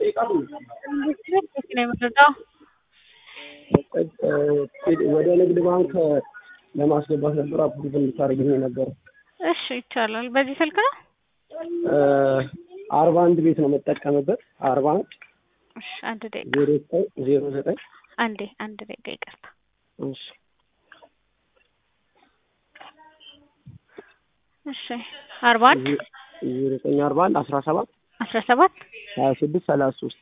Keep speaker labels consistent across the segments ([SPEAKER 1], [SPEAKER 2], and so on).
[SPEAKER 1] ነው የምትወጣው?
[SPEAKER 2] ወደ ንግድ ባንክ ለማስገባት ነበር አፕሩቭ እንድታደርግልኝ ነበር።
[SPEAKER 1] እሺ ይቻላል። በዚህ ስልክ ነው?
[SPEAKER 2] አርባ አንድ ቤት ነው የምጠቀምበት። አርባ አንድ
[SPEAKER 1] እሺ አንድ ደቂቃ
[SPEAKER 2] ዜሮ ዘጠኝ ዜሮ ዘጠኝ
[SPEAKER 1] አንዴ አንድ ደቂቃ ይቅርታ።
[SPEAKER 2] እሺ
[SPEAKER 1] እሺ አርባ አንድ
[SPEAKER 2] ዜሮ ዘጠኝ አርባ አንድ አስራ ሰባት
[SPEAKER 1] አስራ ሰባት
[SPEAKER 2] ሀያ ስድስት ሰላሳ ሶስት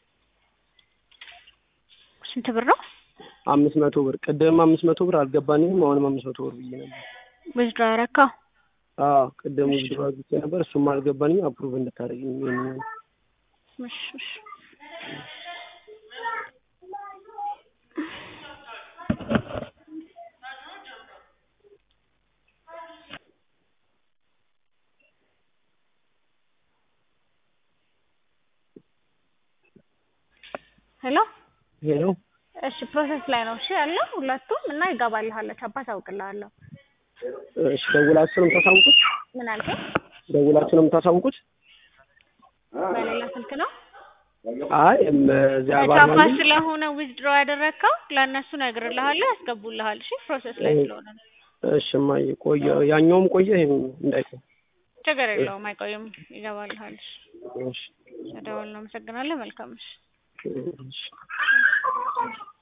[SPEAKER 1] ስንት ብር ነው?
[SPEAKER 2] አምስት መቶ ብር ቅድም አምስት መቶ ብር አልገባኝም። አሁንም አምስት መቶ ብር ብዬ ነበር።
[SPEAKER 1] ውዝድሮ ያረካው
[SPEAKER 2] አዎ ቅድም ውዝድሮ አድርጌ ነበር። እሱም አልገባኝም። አፕሩቭ እንድታደርግልኝ ይሄንን
[SPEAKER 1] እሺ እሺ ሄሎ
[SPEAKER 2] ሄሎ
[SPEAKER 1] እሺ ፕሮሰስ ላይ ነው እሺ ያለው ሁለቱም እና ይገባልሃል ቻፓ ታውቅልሃለሁ
[SPEAKER 2] እሺ ደውላችሁ ነው የምታሳውቁት?
[SPEAKER 1] ምን አልከኝ
[SPEAKER 2] ደውላችሁ ነው የምታሳውቁት?
[SPEAKER 1] በሌላ ስልክ ነው
[SPEAKER 2] አይ እም እዚያ
[SPEAKER 1] ቻፓ
[SPEAKER 2] ባርማኒ
[SPEAKER 1] ስለሆነ ዊዝድሮ ያደረግከው ለእነሱ እነግርልሃለሁ ያስገቡልሃል እሺ ፕሮሰስ ላይ ስለሆነ ነው
[SPEAKER 2] እሺ እማዬ ቆየ ያኛውም ቆየ ይሄም እንዳይቆይ
[SPEAKER 1] ችግር የለውም አይቆይም ይገባልሃል እሺ
[SPEAKER 2] እሺ
[SPEAKER 1] ደውል ነው አመሰግናለሁ መልካም እሺ
[SPEAKER 2] እሺ